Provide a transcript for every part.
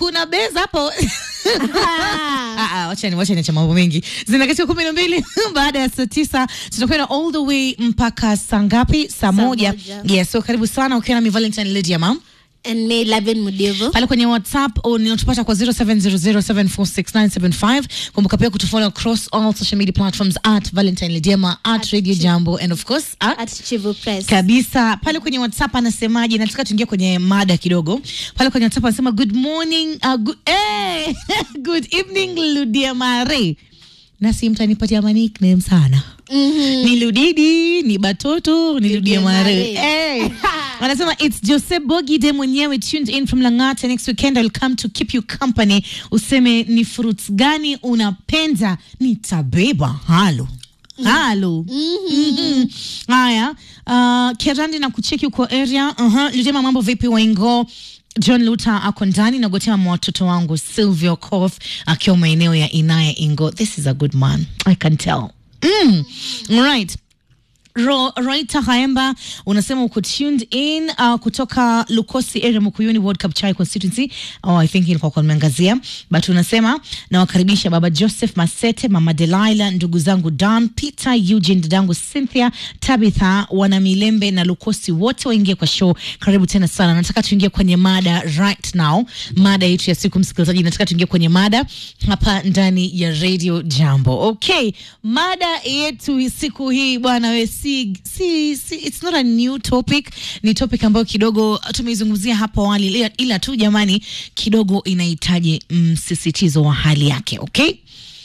kuna beza hapo Ah, ah, wachani wachani cha mambo mengi zinakatika kumi na mbili baada ya saa tisa tutakwenda all the way mpaka saa ngapi saa moja moja. yes so karibu sana ukiwa nami valentine lady ya mam ni Laven Mudevo. pale kwenye whatsapp unatupata kwa 0700746975 kumbuka pia kutufollow across all social media platforms at valentine ledema at radio jambo and of course at at Chivu Press. kabisa pale kwenye whatsapp anasemaje nataka tuingie kwenye mada kidogo pale kwenye whatsapp anasema good morning uh, good, eh, good evening ludia mare nasi mtanipatia ma nickname sana Mhm. ni ludidi ni batoto ni ludia mare Mare. Eh. anasema its jose bogide mwenyewe tuned in from langata next weekend I'll come to keep you company useme ni fruits gani unapenda nitabeba halo halo Mhm. haya uh, kerandi na kucheki uko area uh-huh. litema mambo vipi waingo john luter ako ndani nagotea mwa watoto wangu silvio cof akiwa maeneo ya inaya ingo this is a good man i can tell mm. right Ro, Roita Haemba unasema uko tuned in uh, kutoka Lukosi area Mukuyuni World Cup Chai constituency. Oh, I think ilikuwa kwa nimeangazia but unasema nawakaribisha baba Joseph Masete, mama Delilah, ndugu zangu Dan, Peter, Eugene, dadangu Cynthia, Tabitha, wana Milembe na Lukosi wote waingie kwa show. Karibu tena sana. Nataka tuingie kwenye mada right now, mada yetu ya siku, msikilizaji. Nataka tuingie kwenye mada hapa ndani ya Radio Jambo. Okay, mada yetu siku hii bwana we si, si, si, it's not a new topic, ni topic ambayo kidogo tumeizungumzia hapo awali, ila, ila tu jamani, kidogo inahitaji msisitizo wa hali yake. Okay,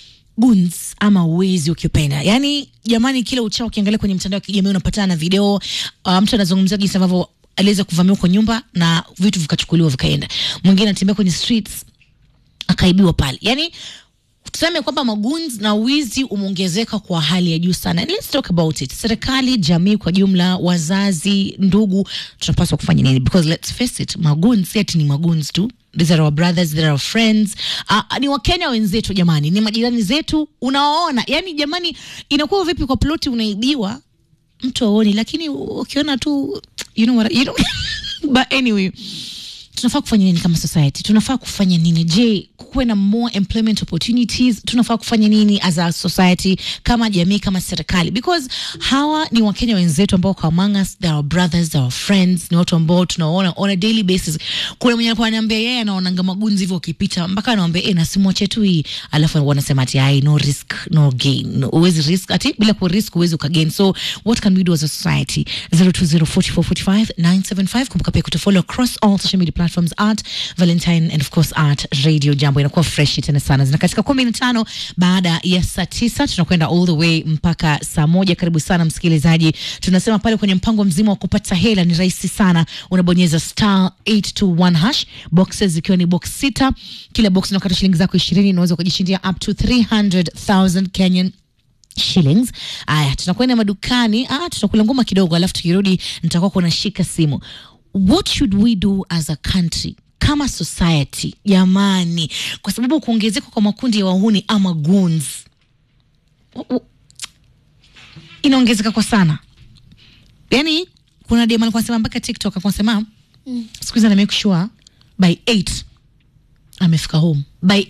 guns ama wezi ukipenda, yani jamani, kila uchao ukiangalia kwenye mtandao wa kijamii unapatana na video uh, mtu anazungumzia jinsi ambavyo aliweza kuvamiwa kwa nyumba na vitu vikachukuliwa vikaenda, mwingine anatembea kwenye streets akaibiwa pale, yani tuseme kwamba maguns na wizi umeongezeka kwa hali ya juu sana. And let's talk about it. Serikali, jamii kwa jumla, wazazi, ndugu, tunapaswa kufanya nini? Because let's face it, maguns si ati ni maguns tu. These are our brothers, these are our friends. Uh, ni Wakenya wenzetu jamani, ni majirani zetu, unawaona. Yani jamani, inakuwa vipi kwa ploti unaibiwa mtu aoni, lakini ukiona tu you know what, you know but anyway tunafaa kufanya nini kama society tunafaa kufanya nini je kuwe na more employment opportunities tunafaa kufanya nini as a society kama jamii kama serikali because hawa ni wakenya wenzetu ambao kwa among us they are our brothers they are our friends ni watu ambao tunaona on a daily basis kuna mwenye alikuwa ananiambia yeye anaonanga magunzi hivyo ukipita mpaka anawambia eh nasimwache tu hii alafu wanasema ati ai no risk no gain No, huwezi risk ati bila ku risk huwezi ukagain so what can we do as a society 0204445975 kumbuka pia kutufollow across all social media platforms at valentine and of course at radio jambo inakuwa fresh tena sana zina katika kumi na tano baada ya saa tisa tunakwenda all the way mpaka saa moja karibu sana msikilizaji tunasema pale kwenye mpango mzima wa kupata hela ni rahisi sana unabonyeza star 821 hash boxes zikiwa ni box sita kila box unakata shilingi zako ishirini unaweza ukajishindia up to 300000 kenyan shillings aya tunakwenda madukani ah, tutakula ngoma kidogo alafu tukirudi nitakuwa kuna shika simu what should we do as a country kama society jamani kwa sababu kuongezeka kwa makundi ya wahuni ama goons u- u- inaongezeka kwa sana yani kuna dem alikuwa anasema mpaka tiktok alikuwa anasema mm. siku hizi ana make sure by 8 amefika home by